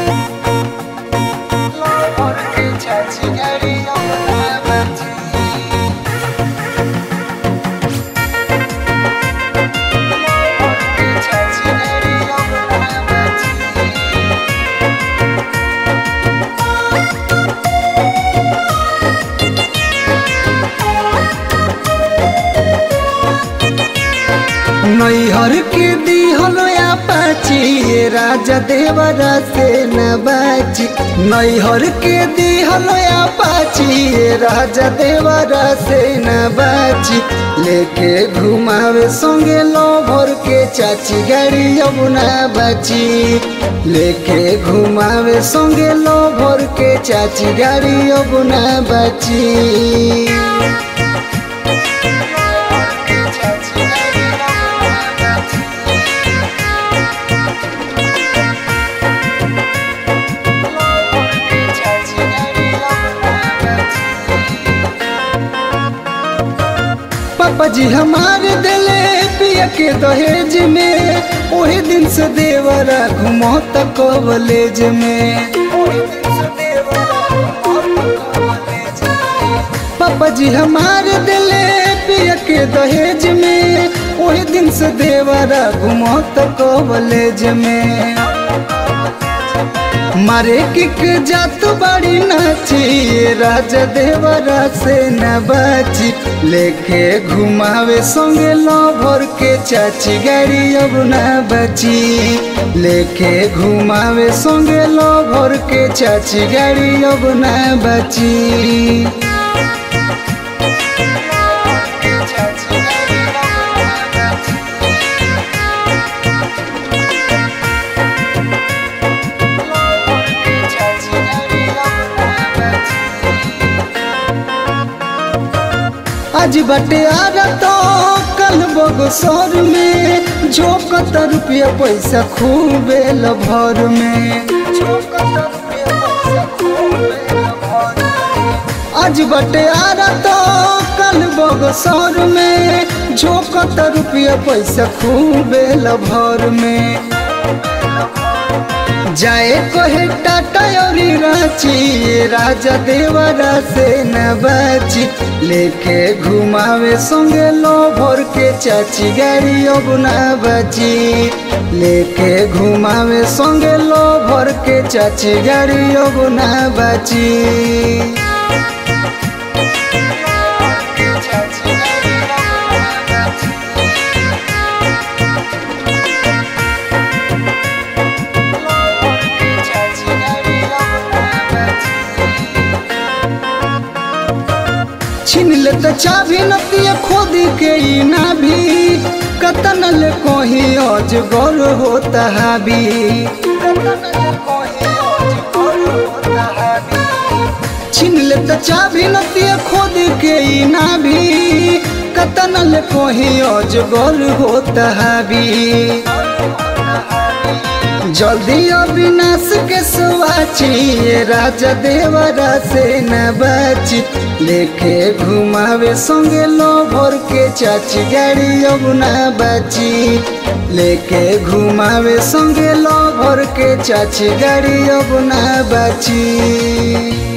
नैहर के दिहल पाची राजा देवरा से न बाची नैहर के दिहल पाची राजा देवरा से न बाची लेके घुमावे संगे लो भर के चाची गाड़ी अब ना बाची लेके घुमावे संगे लो भर के चाची गाड़ी अब ना बाची पापा जी हमारे दिले पिया के दहेज में वही दिन से देवरा घुमो तक कॉलेज में पापा जी हमारे दिले पिया के दहेज में वही दिन से देवरा घुमो तक कॉलेज में मारे किक जात बड़ी नाची राजा देवरा से न बाची लेके घुमावे संगे लो भर के चाची गाड़ी अब न बची लेके घुमावे संगे लो भर के चाची गाड़ी अब न बची आज बटे आ तो कल बगसर में झोंकत रुपया पैसा खूबे भर में आज बटे आ तो कल बगसर में झोंकत रुपया पैसा खूबे भर में जाए कोहे टाटा और रांची राजा देवरा से न बाची लेके घुमावे संगे लो भर के चाची गाड़ी अब न बची लेके घुमावे संगे लो भर के चाची गाड़ी अब न बची छीन ले तो चाभी नतिया खोद के ई ना भी कतन ले कोही अजगर होता हाबी छीन ले तो चाभी नतिया खोद के ई ना भी कतन ले कोही अजगर होता हाबी जल्दी अविनाश के सुवाची राजा देवरा से न बाची लेके घुमावे संगे लो भर के चाची गाड़ी अब न बाची लेके घुमावे संगे लो भर के चाची गाड़ी अब न बाची